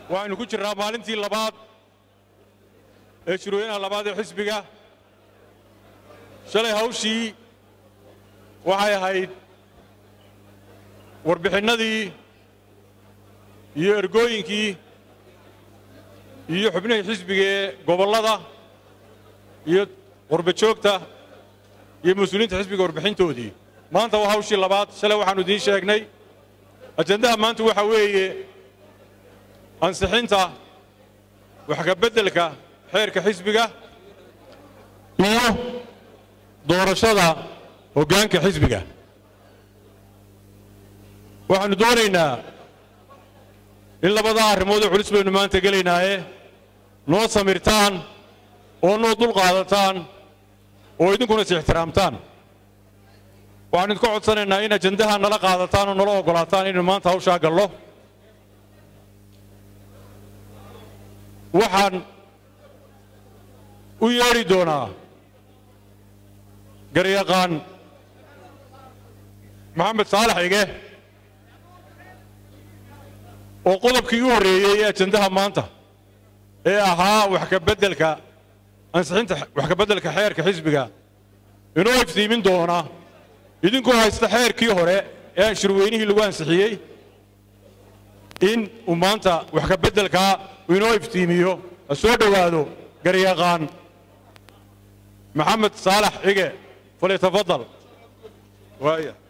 waxaynu ku jirnaa maalintii labaad ee shirweynaha labaad ee xisbiga shalay hawshii waxay ahayd warbixinnadii iyo ergooyinkii iyo xubnihii xisbiga ee gobollada iyo qurbajoogta iyo mas-uuliyiinta xisbiga warbixintoodii maanta waa hawshii labaad shalay waxaannu idiin sheegnay ajandaha maanta waxaa weeye ansixinta wax ka beddelka xeerka xisbiga iyo doorashada hoggaanka xisbiga waxaannu doonaynaa in labadaa arrimoodoo culus baynu maanta gelaynaaye noo samirtaan oo noo dul qaadataan oo idinkuna is ixtiraamtaan waxaan idinka codsanaynaa in ajandaha nala qaadataan oo nala oggolaataan inaynu maanta hawshaa gallo waxaan u yeedhi doonaa garyaqaan maxamed saalax ige oo qodobkii u horreeyey ee ajandaha maanta ee ahaa wax ka beddelka ansixinta wax ka beddelka xeerka xisbiga inoo iftiimin doona idinkoo haysta xeerkii hore ee shirweynihii lagu ansixiyey in uu maanta wax ka beddelkaa inoo iftiimiyo ha soo dhowaado garyaqaan maxamed saalax ige falyatafadal waaya